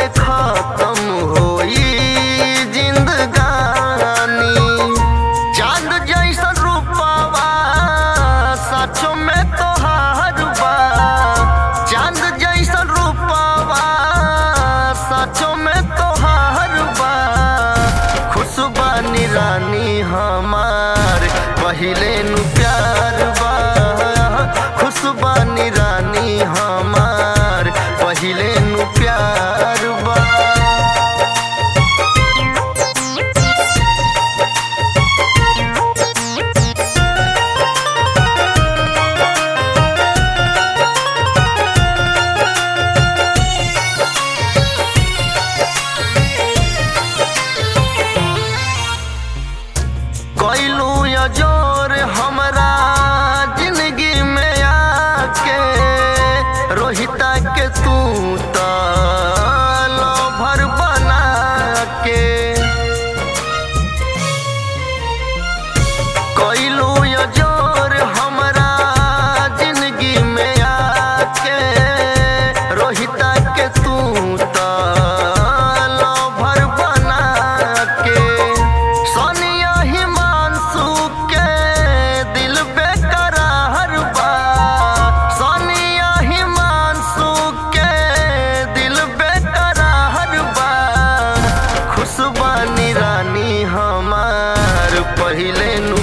खत्म होई जिंदगानी चांद जैसा रूपवा सचो में तोहार बा चांद जैसा रूपवा सचो में तोहार बा खुशबानी रानी हमार पहिले नु प्यार बा खुशबानी रानी हमार पहिले नु प्यार बा कैलू जोर हमरा जिंदगी में आके रोहिता के तू त भर बना के कैलू जोर हमरा जिंदगी में आके रोहिता के तू त भर बना के सोनिया हिमांशु के दिल बेकरार बा सोनिया हिमांशु के दिल बेकरार बा खुशबानी रानी हमार पहिले नु